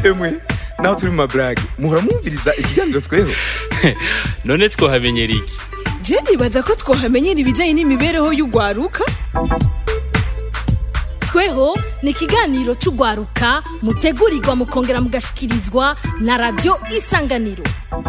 emwe naho turi mu maburage muhora mwumviriza ikiganiro tweho none twohamenyera iki je nibaza ko twohamenyera ibijanye n'imibereho y'ugwaruka tweho ni ikiganiro cy'ugwaruka mutegurirwa mukongera mugashikirizwa na radiyo isanganiro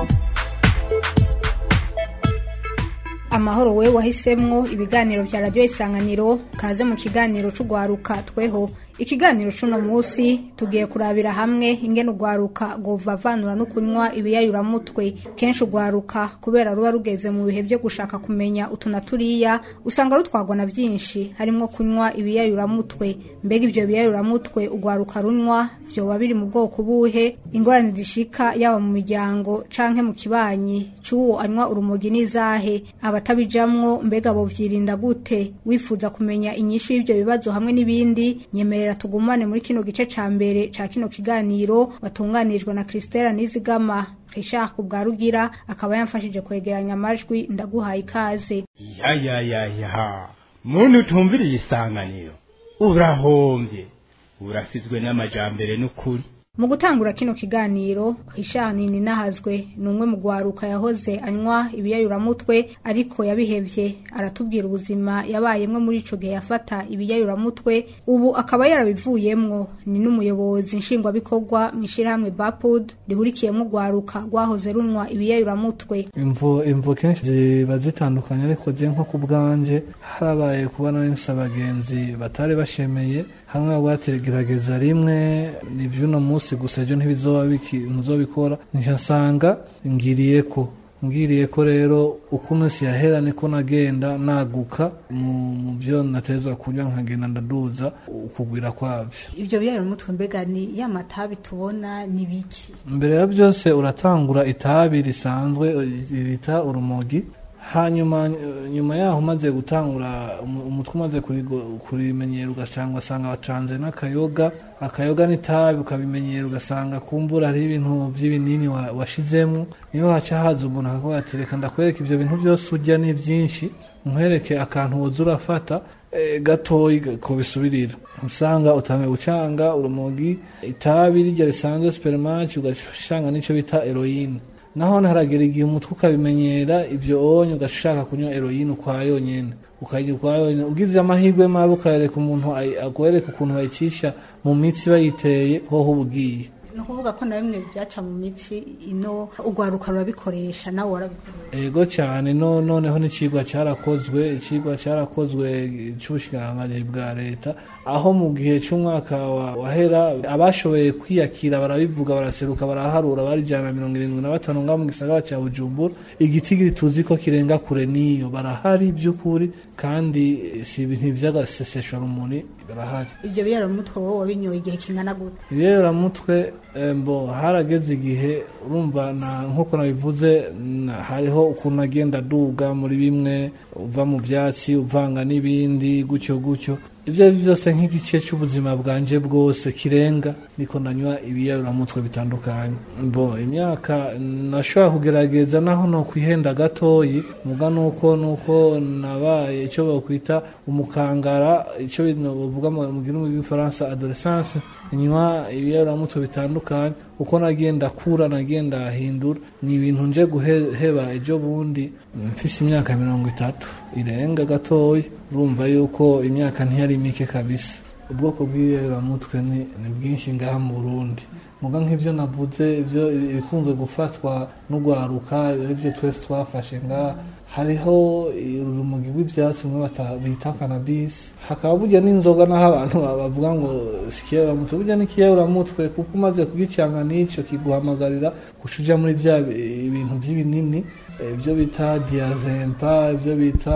amahoro we wahisemwo ibiganiro bya radiyo isanganiro kaze mu kiganiro c'ugwaruka tweho ikiganiro c'uno munsi tugiye kurabira hamwe ingene ugwaruka govavanura no kunywa ibiyayuramutwe kenshi ugwaruka kubera ruba rugeze mu bihe byo gushaka kumenya utu na turiya usanga rutwagwa na byinshi harimwo kunywa ibiyayuramutwe mbega ivyo biyayuramutwe ugwaruka runywa vyoba biri mu bwoko buhe ingorane zishika yaba mu miryango canke mu kibanyi c'uwo anywa urumogi n'izahe abatabijamwo mbega bovyirinda gute wifuza kumenya inyishu y'ivyo bibazo hamwe n'ibindi nyemerera tugumane muri kino gice ca mbere ca kino kiganiro watunganijwe na Christella Nizigama Richard Kubwarugira akaba yamfashije kwegeranya amajwi ndaguhaye ikaze ya ya ya ya muntu utumviriye isanganiro urahombye urasizwe n'amajambere n'ukuri mu gutangura kino kiganiro Richard Ninahazwe ni umwe mu gwaruka yahoze anywa ibiyayuramutwe ariko yabihevye aratubwira ubuzima yabayemwo muri ico gihe yafata ibiyayuramutwe ubu akaba yarabivuyemwo ni n'umuyobozi nshingwabikorwa mw'ishirahamwe Bapud rihurikiyemwo gwaruka rwahoze runwa ibiyayuramutwe imvo imvo kenshi ziba zitandukanye ariko je nko ku bwanje harabaye kubona n'imsa abagenzi batari bashemeye hamwe bategerageza rimwe ni vy'uno munsi gusa ejo ntibizoba ntuzobikora nica nsanga ngiriye ko ngiriye ko rero uko umunsi yahera niko nagenda naguka mu byo natezwa kunywa nkagenda ndaduza ukugwira kwavyo ibyo biyayuramutwe mbega ni ya matabi tubona ni biki mbere ya byose uratangura itabi risanzwe bita urumogi hanyuma nyuma yaho umaze gutangura umutwe umaze kurimenyera ugasanga wasanga wacanze n'akayoga akayoga n'itabi ukabimenyera ugasanga kumbura hariho ibintu by'ibinini washizemo niyo haca haza umuntu akavuga ati reka ndakwereka ibyo bintu byose urya ni byinshi nkwereke akantu woza urafata gatoyi ko bisubirira usanga utangiye gucanga urumogi itabi rijya risanzwe supermarch ugashanga n'icyo bita heroine naho haragera igihe umutwe ukabimenyera ibyo onye ugashaka kunywa heroine ukwa yonyene ukajya ukwa yonyene ugize amahirwe mabi ukayereka umuntu akwereka ukuntu bayicisha mu mitsi bayiteye hoho ubugiye ni ukuvuga ko na bimwe byaca mu mitsi ino ugwaruka rurabikoresha nawe warabikoresha ego cyane no noneho n'icigwa cyarakozwe icigwa cyarakozwe cy'ubushikiranganji bwa leta aho mu gihe cy'umwaka wahera abashoboye kwiyakira barabivuga baraseruka baraharura bari ijana na mirongo irindwi na batanu ngaho mu gisagara cya bujumbura igiti tuzi ko kirenga kure n'iyo barahari by'ukuri kandi si ibintu by'agaseseshwarumuri barahari ibyo biyaramutwe wowe wabinyoye igihe kingana gute ibiyaramutwe mbo harageze igihe urumva nk'uko nabivuze hariho ukuntu agenda aduga muri bimwe uva mu byatsi uvanga n'ibindi gutyo gutyo ibyo ari byo byose nk'igice cy'ubuzima bwanje bwose kirenga niko nanywa ibiyayuramutwe bitandukanye mbo imyaka nashobora kugerageza naho no kwihenda gatoyi muga nuko nuko nabaye icyo bakwita umukangara icyo bavuga mu gihugu cy'igifaransa adolescence nywa ibiyayuramutwe bitandukanye uko nagenda kura nagenda ahindura ni ibintu nje guheba ejo bundi mfise imyaka mirongo itatu irenga gatoya urumva yuko imyaka ntiyari mike kabisa ubwoko bw'ibiyayuramutwe ni bwinshi ngaha mu burundi muga nk'ibyo navuze ibyo ibikunze gufatwa n'ugwaruka ibyo twese twafashe ngaha hariho urumogi rw'ibyatsi bimwe bita kanabisi hakaba burya n'inzoga naho abantu bavuga ngo sikiyayuramutwe burya n'ikiyayuramutwe kuko umaze kugicanga n'icyo kiguhamagarira guca uja muri bya ibintu by'ibinini ibyo bita diazempa ibyo bita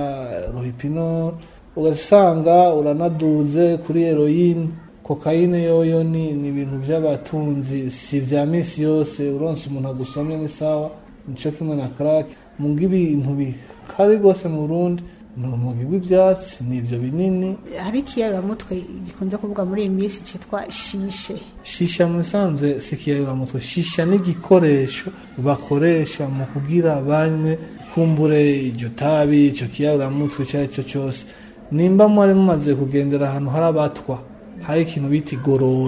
rohipino ugasanga uranaduze kuri heroine kokayine yoyo ni ni ibintu by'abatunzi si vya misi yose uronse umuntu agusomye n'isawa nico kimwe na crack munga ibintu bikari rwose mu Burundi ni urumogi rw'ibyatsi ni ibyo binini hari ikiyayuramutwe gikunze kuvuga muri iyi minsi cyitwa shishe shisha mu bisanzwe si ikiyayuramutwe shisha ni igikoresho bakoresha mu kugira banywe kumbure iryo tabi icyo kiyayuramutwe icyo ari cyo cyose nimba mwari mumaze kugendera ahantu hari abatwa hari ikintu bita igorora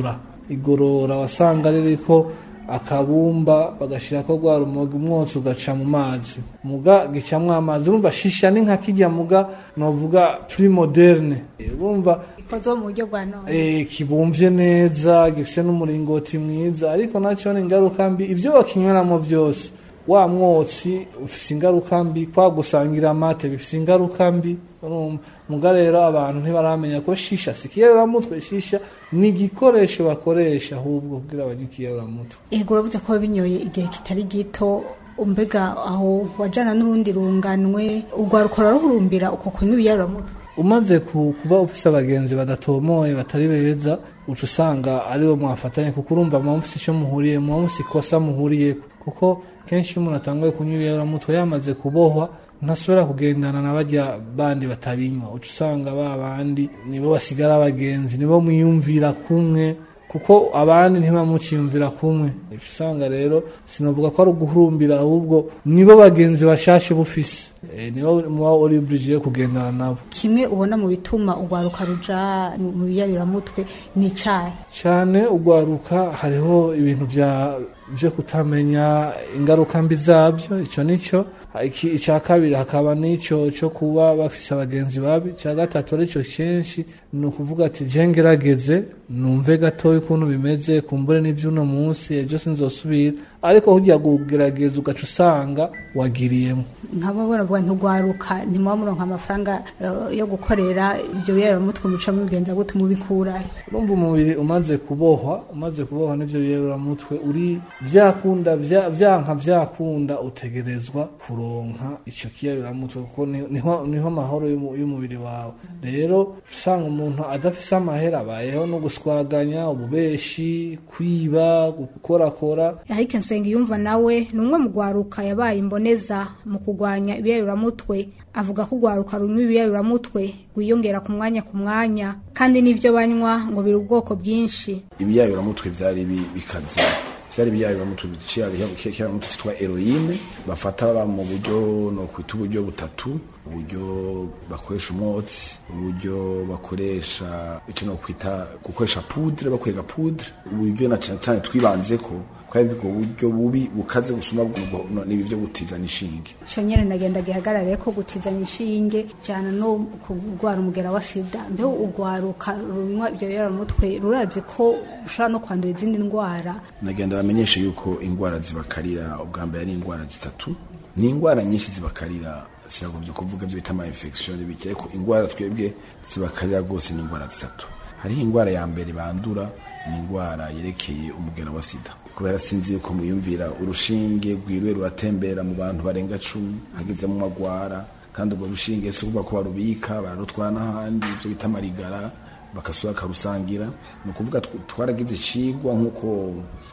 igorora wasanga ririko akabumba bagashirako rwa rumogi umwotsi ugaca mu mazi muga gicamwo amazi urumva shisha ni nka kirya muga novuga plus moderne urumva ikozwe mu buryo bwa none eh, kibumvye neza gifise n'umuringoti mwiza ariko naco ni ingaruka mbi ivyo bakinyweramo vyose wa mwotsi ufise ingaruka mbi kwa gusangira amate bifise ingaruka mbi urumva muga rero abantu ntibaramenya ko shisha si ikiyaburamutwe shisha ni igikoresho bakoresha ahubwo kugira banywe ikiyaburamutwe ego uravuze ko binyoye igihe kitari gito mbega aho wajana n'urundi runganwe urwaruka rurahurumbira uko kunywa ibiyaburamutwe umaze ku- kuba ufise abagenzi badatomoye batari beza uca usanga aribo mwafatanye kuko urumva muba mufise ico muhuriye muba mufise ikosa muhuriyeko kuko kenshi iyo umuntu atanguye kunywa ibiyaburamutwe yamaze kubohwa ntasubira kugendana na barya bandi batabinywa uca usanga ba bandi nibo basigara abagenzi nibo mwiyumvira kumwe kuko abandi ntibamuciyumvira kumwe uca usanga rero sinavuga ko ari uguhurumbira ahubwo nibo bagenzi bashashe bufise Eh, nibo muba uri obligé yo kugendana nabo kimwe ubona mu bituma urwaruka ruja mu mu biyaburamutwe ni icayi cyane ugwaruka hariho ibintu bya byo kutamenya ingaruka mbi zabyo icyo nicyo Iki- icya kabiri hakaba n'icyo cyo kuba bafise abagenzi babi icya gatatu aricyo kenshi ni ukuvuga ati je ngerageze numve gatoya ukuntu bimeze kumbure n'iby'uno munsi ejo sinzosubira ariko hujya kugerageza ugaca usanga wagiriyemo nkaba baravuga nturwaruka ntimuba muronka amafaranga eh, yo gukorera ibyo biyaburamutwe muca mubigenza gute mubikura urumva umubiri umaze kubohwa umaze kubohwa n'ibyo biyeburamutwe uri byakunda vya- vyanka vyakunda utegerezwa kuronka ico kiyaburamutwe kuko ni- niho niho mahoro y'umu- y'umubiri wawe rero usanga umuntu adafise amahera abayeho no guswaganya ububeshi kwiba gukorakora Eric Nsengiyumva nawe ni umwe mu rwaruka yabaye imboneza mu kurwanya ibiyayuramutwe avuga ko urwaruka runywa ibiyayuramutwe rwiyongera ku mwanya ku mwanya kandi n'ibyo banywa ngo biri ubwoko bwinshi ibiyayuramutwe byari bi- bikaze byari ibiyayuramutwe biciyaramutwe cyitwa heroine bafata baba mu buryo no kwita uburyo butatu uburyo bakoresha umwotsi uburyo bakoresha icyo no kwita gukoresha pudre bakwega pudre uburyo na cyane cyane twibanze ko kwari ubwo buryo bubi bukaze gusuma bw'ubwo no- n'ibi byo gutizana inshinge icyo nyine nagenda gihagarare ko gutizanya inshinge jyana no kurwara umugera wa sida mbeho urwaruka runywa ibyo biyaburamutwe rurazi ko ushobora no kwandura izindi ndwara nagenda bamenyeshe yuko indwara zibakarira ubwa mbere ari indwara zitatu ni indwara nyinshi zibakarira sinagombye kuvuga ibyo bita ama infection bike ariko indwara twebwe zibakarira rwose ni indwara zitatu hariho indwara ya mbere bandura ni indwara yerekeye umugera wa sida kubera sinzi yuko muyumvira urushinge rwiriwe ruratembera mu bantu barenga cumi hagezemo amagwara kandi urwo rushinge si ukuvuga ko barubika bararutwara n'ahandi ibyo bita amarigara bakasura bakarusangira ni ukuvuga tw- twaragize icigwa nk'uko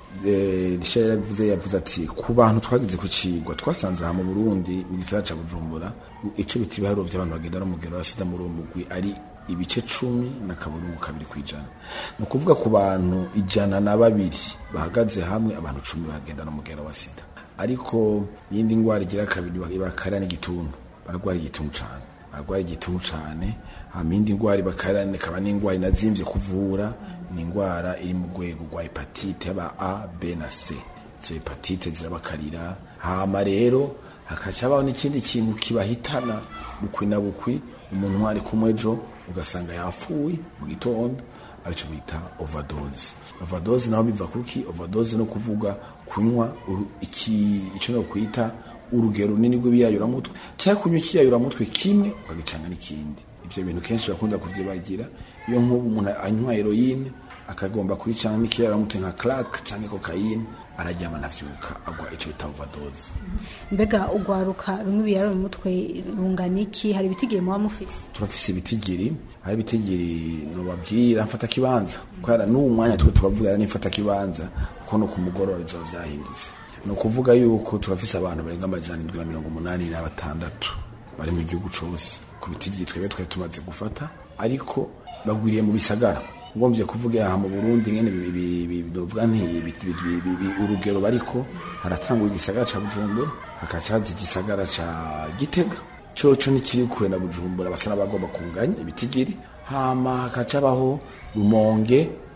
eh, Richard yaravuze yavuze ati ku bantu twagize ku cigwa twasanze aha mu burundi mu gisagara ca bujumbura ico bita ibiharuro vy'abantu bagenda n'umugero wa sida muri uwo mugwi ari ibice cumi na kaburungu kabiri kw'ijana ni ukuvuga ku bantu ijana na babiri bahagaze hamwe abantu cumi bagenda n'umugero wa sida ariko iyindi ndwara igira kabiri ibakarira n'igituntu bararwara igituntu cane bararwara igituntu cane hama iyindi ndwara ibakarira ikaba n'indwara inazimvye kuvura ni indwara iri mu rwego rwa hepatite yaba a b na c izo hepatite zirabakarira hama rero hakaca habaho n'ikindi kintu kibahitana bukwi na bukwi umuntu mwari kumwe ejo ugasanga yapfuye mu gitondo arico bita overdose overdose naho biva kuki overdose no kuvuga kunywa uru- iki ico no kwita urugero runini rw'ibiyayuramutwe cyangwa kunywa ikiyayuramutwe kimwe ukagicanga n'ikindi ivyo bintu kenshi bakunda kuvyibagira iyo nk'ubu umuntu anywa heroine akagomba kuricanga n'ikiyayuramutwe nka crack canke cocaine araryama ntavyuka agwa ico bita overdose mbega urwaruka rumwe ibiyaburamutwe rungana iki hari ibitigiye muba mufise turafise ibitigiri aho ibitigiri nobabwira mfata kibanza kubera n'uwu mwanya twe turavuga n'imfata kibanza kuko no ku mugoroba bizoba vyahindutse ni ukuvuga yuko turafise abantu barenga amajana indwi na mirongo umunani na batandatu bari mu gihugu cose ku bitigiri twebwe twari tumaze gufata ariko bagwiriye mu bisagara ngomvye kuvuga aha mu Burundi ngene bi- bi- bi- novuga nti bi- bi- bi- bi- bi- urugero bariko haratangwa igisagara ca Bujumbura hakaca haza igisagara ca Gitega coco nikiri kure na Bujumbura basa n'abagomba kunganya ibitigiri hama hakaca baho Rumonge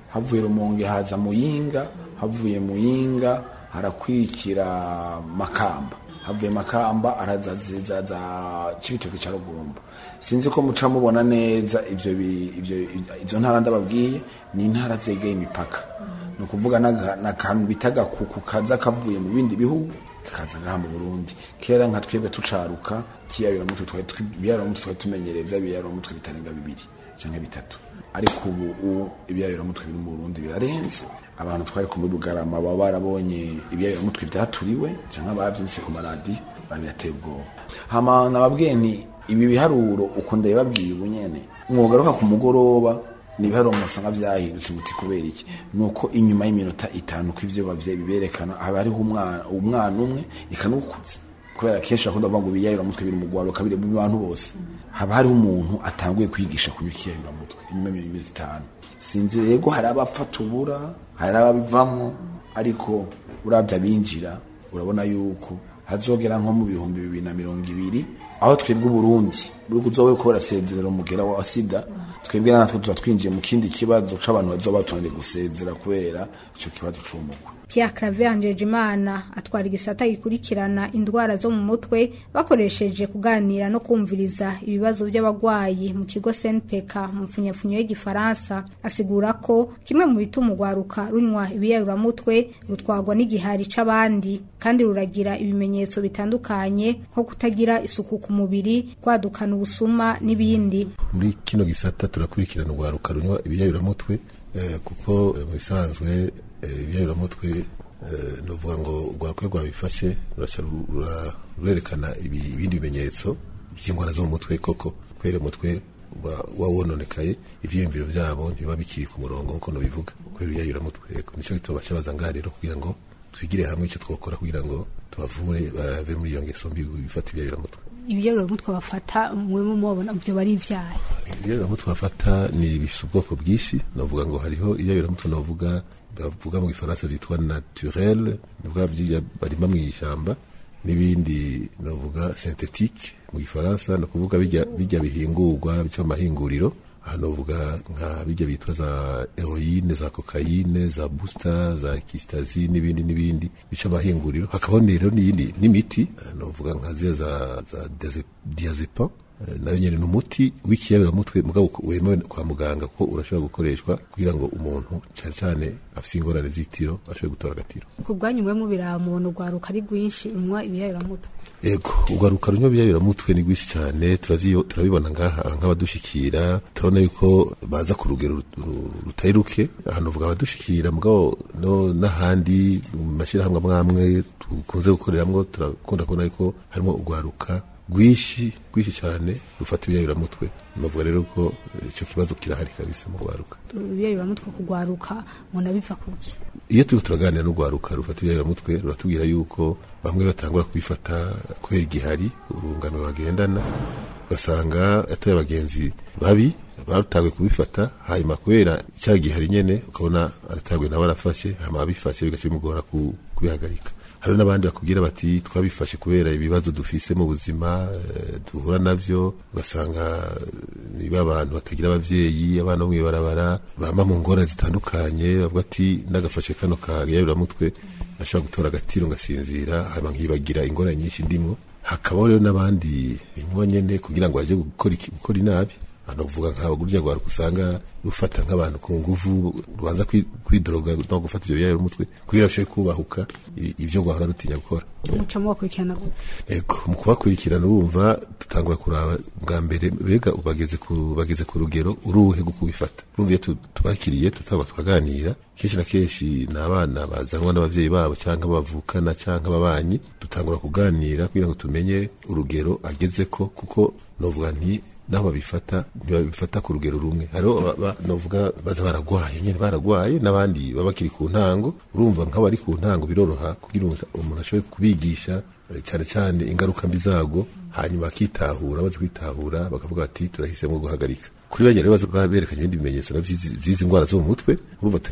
havuye rumonge haza muyinga havuye muyinga harakwirikira makamba havuye makamba arazaziza za cibitoke ca rugombo sinzi ko muca mubona neza ivyo bi- ivyo izo ntara ndababwiye ni intara zegeye imipaka ni ukuvuga n'aga- n'akantu bita gakuku kaza kavuye mu bindi bihugu kaza ngaha mu burundi kera nka twebwe tucaruka kiyayuramutwe twari twi- ibiyayuramutwe twari tumenyereye vya biyayuramutwe bitarenga bibiri canke bitatu ariko ubu ubu ibiyayuramutwe biri mu burundi birarenze abantu twari kumwe bugarama baba barabonye ibiyayuramutwe vyaturiwe canke bavyumvise ku maradiyo babirateye ubwoba hama nababwiye nti ibi biharuro uko ndabibabwiye ubu nyene mwogaruka ku mugoroba ni ibiharuro musanga vyahindutse muti kubera iki nuko inyuma y'iminota itanu ko ivyo bavye biberekana haba hariho umwana umwana umwe ikanukuze kubera kenshi bakunda kuvuga ngo ibiyayuramutwe biri mu rwaruka biri mu bantu bose haba hariho umuntu atanguye kwigisha kunywa ikiyayuramutwe inyuma y'iminota itanu sinzi rego hari abapfa tubura hari ababivamo ariko uravye abinjira urabona yuko hazogera nko mu bihumbi bibiri na mirongo ibiri aho twebwe uburundi buri kuzoba ko barasezerera umugera wa sida twebwe natwe tuba twinjiye mu kindi kibazo c'abantu bazoba batonde gusezera kubera ico kibazo c'umugwa Pierre Claver Njejimana atwara igisata gikurikirana indwara zo mu mutwe bakoresheje kuganira no kumviriza ibibazo by'abagwayi mu kigo SNPK mu mfunyapfunyo y'igifaransa asigura ko kimwe mu bituma urwaruka runywa ibiyayuramutwe rutwagwa n'igihari c'abandi kandi ruragira ibimenyetso bitandukanye nko kutagira isuku ku mubiri kwadukana ubusuma n'ibindi muri kino gisata turakurikirana urwaruka runywa ibiyayuramutwe eh, kuko eh, mu bisanzwe eh, ibiyayuramutwe eh, novuga ngo urwaruka iyo rwabifashe ruraca ru- rura- rurerekana ibi- ibindi bimenyetso by'indwara zo mu mutwe koko kubera umutwe uba wawononekaye ivyiyumviro vyabo ntibiba bikiri ku murongo nkuko nobivuga kubera ibiyayuramutwe nico gituma baca baza ngaha rero kugira ngo twigire hamwe ico twokora kugira ngo tubavure bave muri iyo ngeso mbi bifata ibiyayuramutwe ibiyayuramutwe bafata mwe mubona ibyo bari ivyaye ibiyayuramutwe bafata ni bifite ubwoko bwinshi navuga ngo hariho ibiyayuramutwe navuga bavuga mu gifaransa byitwa naturel navuga byiya barima mu ishyamba n'ibindi navuga synthetique mu gifaransa ni ukuvuga bijya bijya bihingurwa bica mu mahinguriro aha navuga nka bijya bitwa za heroine za kokayine za booster za kistazi n'ibindi n'ibindi bica amahinguriro hakabaho rero n'iyindi n'imiti eh, navuga nka ziriya za za diaze- diazepam Eh, nayo nyene ni umuti w'ikiyabira mugabo wemewe kwa muganga ko urashobora gukoreshwa kugira ngo umuntu cyane cyane afite ingorane z'itiro ashobore gutora agatiro ku bwanyu mwe mubirabona urwaruka ari rwinshi runywa ibiyayuramutwe ego urwaruka runywa ibiyayuramutwe ni rwinshi cyane turavyo- turabibona ngaha nk'abadushikira turabona yuko baza ku rugero ru- ru- rutari ruke ahantu uvuga abadushikira mugabo no n'ahandi mu mashyirahamwe amwe amwe dukunze gukoreramwo turakunda kubona yuko harimo urwaruka rwinshi rwinshi cyane rufata ibiyayuramutwe navuga rero ko eh, ico kibazo kirahari kabisa mu rwaruka ibiyayuramutwe kugwaruka mubona biva kuki iyo turiko turaganira n'urwaruka rufata ibiyayuramutwe ruratubwira yuko bamwe batangura kubifata kubera igihari urungano bagendana ugasanga atoye abagenzi babi batanguye kubifata hanyuma kubera icyaha gihari nyene ukabona aratanguye nawe arafashe hama abifashe bigaca bimugora ku- kubihagarika hari n'abandi bakubwira bati twabifashe kubera ibibazo dufise mu buzima eh, duhura navyo ugasanga eh, niba abantu batagira abavyeyi abana bo mw'ibarabara bama mu ngorane zitandukanye bavuga ati ndagafashe kano kagayaburamutwe nashobora gutora agatiro ngasinzira hama nkibagira ingorane nyinshi ndimwo hakabaho rero n'abandi binywa nyene kugira ngo baje gukora iki- gukora inabi hano kuvuga nk'abo gurya rwaruka usanga rufata nk'abantu ku nguvu rubanza kwi- kwidoroga no gufata ivyo biyayura umutwe kugira bashobore kubahuka i- ivyo rwahora rutinya gukora mucamo bakurikirana gute ego mu kubakurikirana urumva dutangura kuraba bwa mbere bega bageze ku bageze ku rugero uruhe rwo kubifata urumva iyo tu- tubakiriye tutaba tukaganira kenshi na kenshi ni abana bazanwa n'abavyeyi babo cyangwa bavukana cyangwa ababanyi dutangura kuganira kugira ngo tumenye urugero agezeko kuko novuga nti naho babifata ntibabifata ku rugero rumwe hariho aba- ba- novuga baza baragwaye nyene baragwaye n'abandi baba bakiri ku ntango urumva nk'abari ku ntango biroroha kugira umuntu umuntu ashobore kubigisha eh, cyane cyane ingaruka mbi zago hanyuma bakitahura bazi kwitahura bakavuga bati turahisemo guhagarika kuri bajya rero baza berekanye ibindi bimenyetso na vy'izi vy'izi ndwara zo mu mutwe urumva tugira ko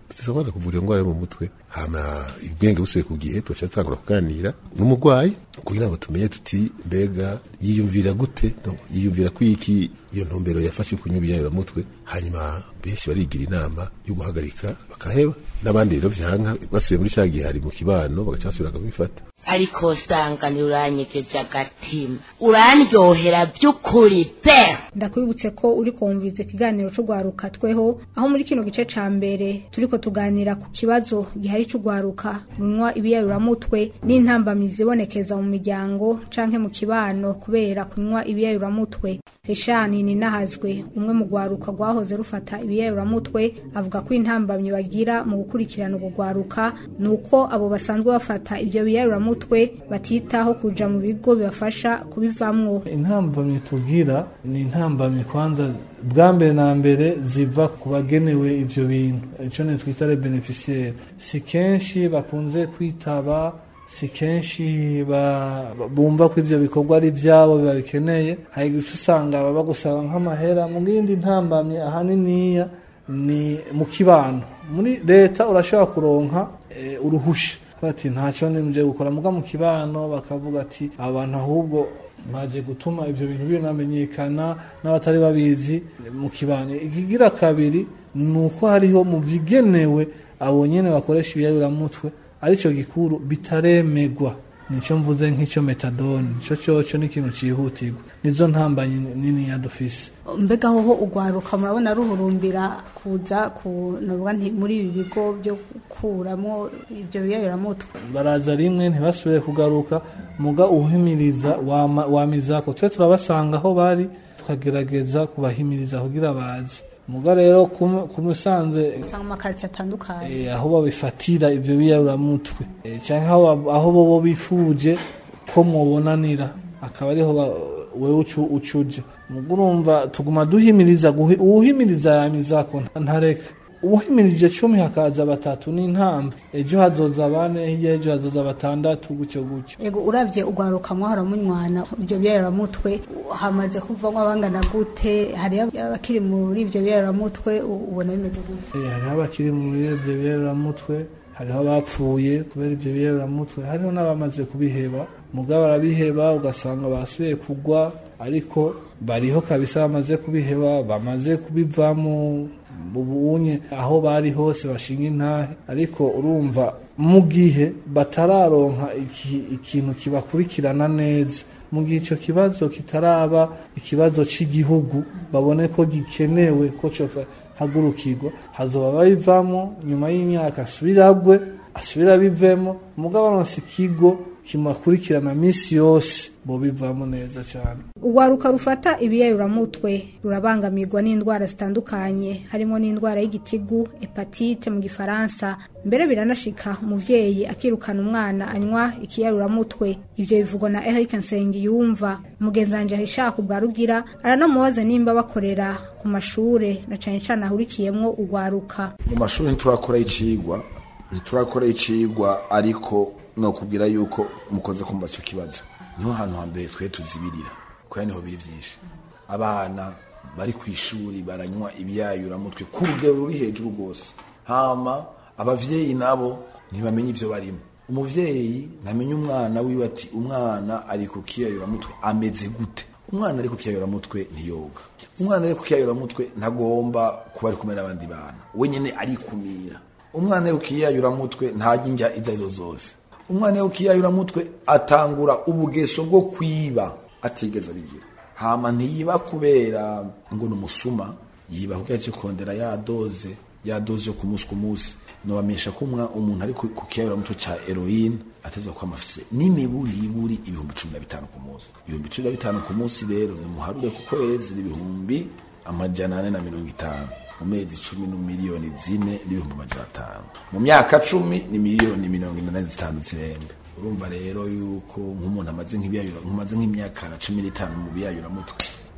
tuteza kwanza kuvura iyo ndwara yo mu mutwe hama ubwenge busubiye ku gihe tugaca dutangura kuganira n'umurwayi kugira ngo tumenye tuti mbega yiyumvira gute no, yiyumvira ko iki iyo ntumbero yafashe kunywa ibiyayuramutwe hanyuma benshi barigira inama yo guhagarika bakaheba n'abandi rero vyanka basubiye muri ca gihe hari mu kibano bagaca basubira bakabifata ariko usanga ntiuranyegeje agatima urandyohera by'ukuri pe ndakwibutse ko uri kumviriza ikiganiro c'ugwaruka tweho aho muri kino gice ca mbere turiko tuganira ku kibazo gihari c'ugwaruka runywa ibiyayuramutwe n'intambamyi zibonekeza mu miryango canke mu kibano kubera kunywa ibiyayuramutwe Rishani ninahazwe umwe mu gwaruka rwahoze rufata ibiyayuramutwe avuga ko intambamyi bagira mu gukurikirana urwo gwaruka nuko abo basanzwe bafata ivyo biyayuramutwe batitaho kuja mu bigo bibafasha kubivamwo intambamyi tugira ni intambamyi kwanza bwa mbere na mbere ziva ku bagenewe ivyo bintu ico ne twita le beneficiaire si kenshi bakunze kwitaba si kenshi ba- ba- bumva ko ivyo bikorwa ari vyabo babikeneye hari igihe usanga baba gusaba nk'amahera mu yindi ntambamye ahaniniya ni mu kibano muri leta urashobora kuronka eh, uruhusha bati ntacyo nimje gukora muga mu kibano bakavuga ati abantu ahubwo baje gutuma ivyo bintu binamenyekana n'abatari babizi mu kibano ikigira kabiri ni uko hariho mu bigenewe abo nyene bakoresha ibiyayuramutwe arico gikuru bitaremegwa nico mvuze nk'ico metadone nico coco ni ikintu cihutirwa nizo ntambanyi nini yadufise mbega hoho ugwaruka murabona ruhurumbira kuza ku navuga nti muri ibi bigo byo gukuramo ibyo biyayuramutwe baraza rimwe ntibasubire kugaruka muga uhimiriza wama- wamizako twe turabasanga aho bari tukagerageza kubahimiriza kugira baze muga rero kum- ku musanze usanga mu makaritsiye atandukanye eh, aho babifatira ivyo biyayuramutwe Eh, canke aho ba- aho bobo bifuje ko mwobonanira akaba ariho ba- wewe ucu- ucuje muga urumva tuguma duhimiriza guhi- uwuhimiriza yamizako nta- ntareka uwuhimirije cumi hakaza batatu n'intambwe ejo hazoza bane hirya ejo hazoza batandatu gutyo gutyo ego uravye ugwaruka mwahora munywana ibyo biyayuramutwe hamaze kuvamo abangana gute hari abakiri muri ibyo biyayuramutwe u- ubona bimeze gute Eh, hariho abakiri muri ivyo biyeramutwe hariho abapfuye kubera ivyo biyeramutwe hariho n'abamaze kubiheba muga barabiheba ugasanga basubiye kugwa ariko bariho kabisa bamaze kubiheba bamaze kubivamo ubunye aho bari hose bashinga intahe ariko urumva mu gihe batararonka iki- ikintu kibakurikirana neza mu gihe icyo kibazo kitaraba ikibazo cy'igihugu babone ko gikenewe ko cofa hagurukirwa hazoba babivamo nyuma y'imyaka asubiragwe asubira bivemo mugabo aronse ikigo kimukurikirana minsi yose bo bivamo neza cyane urwaruka rufata ibiyayuramutwe rurabangamirwa n'indwara zitandukanye harimo n'indwara y'igitigu hepatite mu gifaransa mbere biranashika umuvyeyi akirukana umwana anywa ikiyayuramutwe ivyo bivugwa na Eric Nsengiyumva mugenzanje ahishaka ubwa rugira aranamubaza nimba bakorera ku mashure na cane cane ahurikiyemwo urwaruka mu mashuri ntiturakora icigwa ntiturakora icigwa ariko nokubwira yuko mukoze kumva icyo kibazo niho hantu hambere twe tuzibirira kubera niho biri vyinshi abana bari ku ishuri baranywa ibyayuramutwe ku rugero ruri hejuru rwose hama abavyeyi nabo ntibamenye ivyo barimo umuvyeyi ntamenya umwana wiwe ati umwana ari ku kiyayuramutwe ameze gute umwana ari ku kiyayuramutwe ntiyoga umwana ari ku kiyayuramutwe ntagomba kuba ari kumwe n'abandi bana we nyene arikumira umwana ari ku kiyayuramutwe ntarya indya izo arizo zose umwana ari ku kiyayuramutwe atangura ubugeso bwo kwiba atigeze abigira hama ntiyiba kubera ngo ni umusuma yiba kuko yaje kurondera ya doze ya doze yo ku munsi ku munsi nobamenyesha ko umwa- umuntu ari ku ku kiyayuramutwe ca heroine ateza kuba amafise n'imiburi iburi ibihumbi cumi na bitanu ku munsi ibihumbi cumi na bitanu ku munsi rero nimuharure ku kwezi n'ibihumbi amajana ane na mirongo itanu mu mezi cumi ni miliyoni zine n'ibihumbi amajana atanu mu myaka cumi ni miliyoni mirongo ine na zitanu zirenga urumva rero yuko nk'umuntu amaze nk'ibiyayura nk'umaze nk'imyaka cumi n'itanu mu biyayuramutwe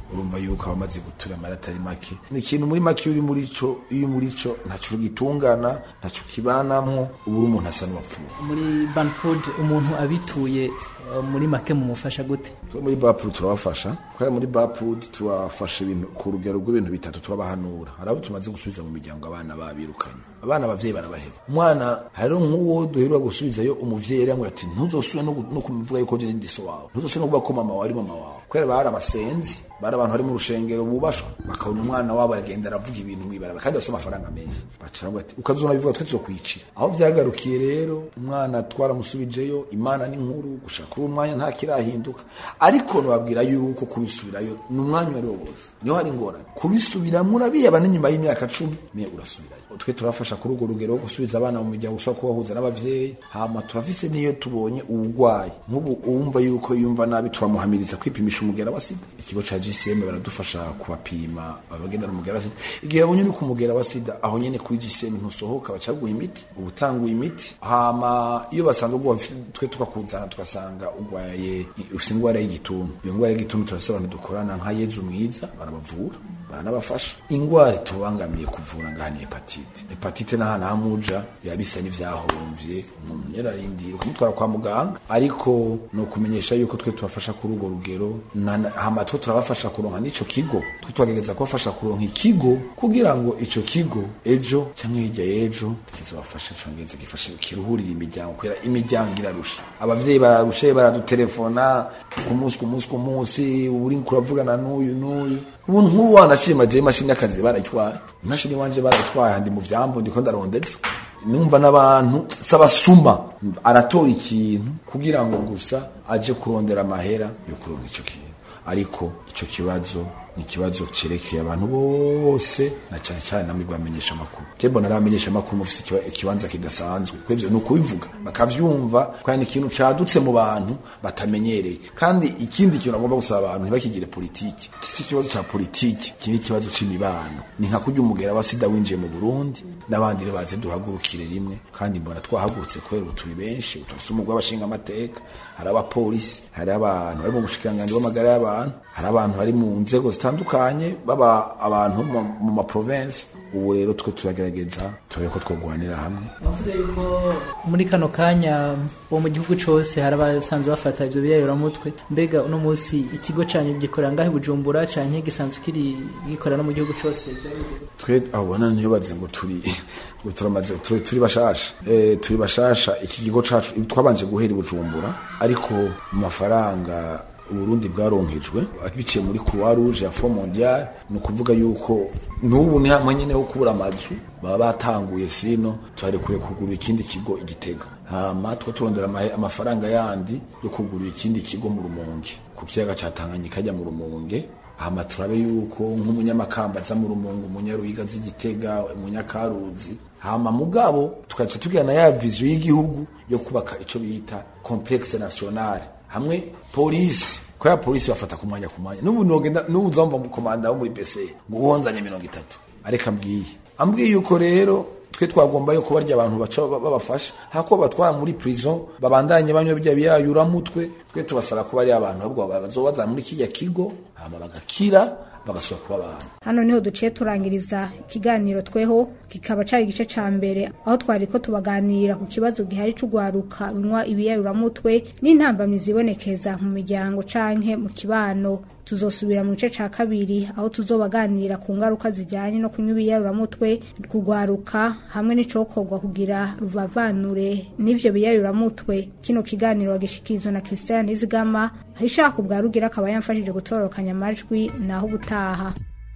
urumva yuko abamaze gutura amara atari make ni ikintu muri make iyo uri muri co iyo muri co ntaco gitungana ntaco kibanamwo ubu uri umuntu asa n'uwapfuye muri banfood umuntu abituye eh, muri make mumufasha gute Twe muri bapuru turabafasha kubera muri bapuru turafasha ibintu ku rugero rw'ibintu bitatu turabahanura hari abo tumaze gusubiza mu miryango abana babirukanye abana abavyeyi barabaheba umwana hariho nk'uwo duherwa gusubizayo umuvyeyi yari yamubwira ati ntuzosubire no gu- no kumuvuga yuko je ndi so wawe ntuzosubire no kuvuga ko mama wawe ari mama wawe kubera bari abasenzi bari abantu bari mu rushengero bubashwa bakabona umwana wabo aragenda aravuga ibintu mw'ibarabara kandi bafite amafaranga menshi baca baravuga ati ukazona bivuga twe tuzokwicira aho vyagarukiye rero umwana twaramusubijeyo imana ni nkuru gushaka uri umwanya nta kirahinduka ariko nababwira yuko kubisubirayo ni umwanya uwo ari wo wose niho hari ingorane kubisubiramwo urabiheba n'inyuma y'imyaka cumi me urasubirayo twe turafasha kuri urwo rugero wo gusubiza abana mu miryango ushobora kubahuza n'abavyeyi hama turafise n'iyo tubonye uburwayi nk'ubu uwumva yuko yumva nabi turamuhamiriza kwipimisha umugera wa sida ikigo ca GCM baradufasha kubapima abagendana umugera wa sida igihe babonye uri ku mugera wa sida aho nyene kuri GCM ntusohoka baca baguha imiti uba utanguye imiti hama iyo basanze ugwa twe tukakuzana tugasanga ugwaye ufise ingwara y'igituntu iyo ngwara y'igituntu turafise abantu dukorana nka Yezu mwiza barabavura baranabafasha ingwara itubangamiye kuvura ngaha ni hepatite hepatite n'ahantu hamuja biba bisa n'ivyahomvye umuntu yararindira ukamutwara kwa muganga ariko ni ukumenyesha yuko twe tubafasha kuri urwo rugero na- na- hama twe turabafasha kuronka n'ico kigo twe turagerageza kubafasha kuronka ikigo kugira ngo ico kigo ejo canke hirya y'ejo kizobafasha congeze gifashe kiruhurira imiryango kubera imiryango irarusha abavyeyi bararushe baradutelefona ku munsi ku munsi ku munsi uri kuravugana n'uyu n'uyu ubuntu nk'ubu wanashima je imashini y'akazi barayitwaye imashini wanje barayitwaye handi mu vyambo ndiko ndarondetse numva n'abantu sabasuma aratora ikintu kugira ngo gusa aje kurondera amahera yo kuronka ico kintu ariko ico kibazo ni ikibazo cerekeye abantu bose na cyane cyane namwe bamenyesha amakuru je mbona aramenyesha amakuru mufise ikiba- ikibanza kidasanzwe kwevyo ni ukubivuga bakavyumva kandi ni ikintu cadutse mu bantu batamenyereye kandi ikindi kintu agomba gusaba abantu ntibakigire politiki iki si ikibazo ca politiki iki ni ikibazo c'imibano ni nka kurya umugera wa sida winjiye mu burundi n'abandi rero baze duhagurukire rimwe kandi mbona twahagurutse kubera ubu turi benshi turafise umugwi w'abashinga amateka hari abapolisi hari abantu bari mu bushikiranganji bw'amagara y'abantu hari abantu bari mu nzego zitandukanye baba abantu mu- mu maprovensi ubu rero twe turagerageza turabe ko twogwanira hamwe bavuze yuko muri kano kanya bo mu gihugu cose hari abasanzwe bafata ivyo biyayoramutwe mbega uno munsi ikigo canyu gikorera ngahe i bujumbura canke gisanzwe kiri gikorera no mu gihugu cose vyagenze gute? twe abona ntibaze ngo turi ngo turamaze turi, turi bashasha eh turi bashasha iki kigo cacu twabanje guhera i bujumbura ariko mu mafaranga uburundi bwaronkejwe biciye muri croix rouge ya fond mondial ni ukuvuga yuko n'ubu ni hamwe nyene ho kubura amazu baba batanguye sino tuharekure kugurira ikindi kigo igitega hama two turondera amahe- amafaranga yandi yo kugurira ikindi kigo mu rumonge ku kiyaga ca tanganyika ajya mu rumonge hama turabe yuko nk'umunyamakamba aza mu rumonge umunyaruyiga z'igitega umunyakaruzi hama mugabo tukaca tugira na ya vision y'igihugu yo kubaka ico bita complexe nationale hamwe polisi ko ya polisi bafata ku mwanya ku mwanya n'ubu nogenda n'ubu uzomva mu komanda wo muri BC ngo uhonzanye mirongo itatu areka mbwiye ambwiye yuko rero twe twagomba yuko barya abantu baca ba- babafasha hako batwara muri prison babandanye banywa bijya biyayura mutwe twe tubasaba ko bari abantu ahubwo bazobaza muri kijya kigo hama bagakira bagasubira kuba abantu hano niho duciye turangiriza ikiganiro tweho kikaba cari igice ca mbere aho twari ko tubaganira ku kibazo gihari c'ugwaruka runywa ibiyayuramutwe n'intambamyi zibonekeza mu miryango canke mu kibano tuzosubira mu gice ca kabiri aho tuzobaganira ku ngaruka zijyanye no kunywa ibiyayuramutwe kugwaruka hamwe n'icokorwa kugira ruvavanure n'ivyo biyayuramutwe kino kiganiro wagishikirizwa na Christian Nizigama ishaka ubwa rugira akaba yamfashije gutororokanya amajwi naho ubutaha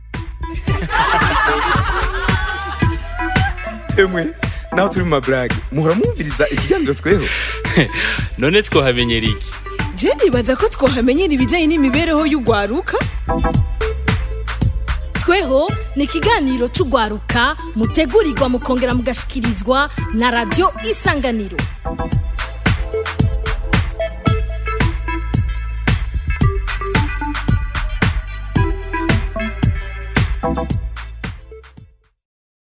emwe naho turi mu maburage muhora mwumviriza ikiganiro tweho none twohamenyera iki je nibaza ko twohamenyera ibijyanye n'imibereho y'ugwaruka tweho ni ikiganiro c'ugwaruka mutegurirwa mukongera mugashikirizwa na radiyo isanganiro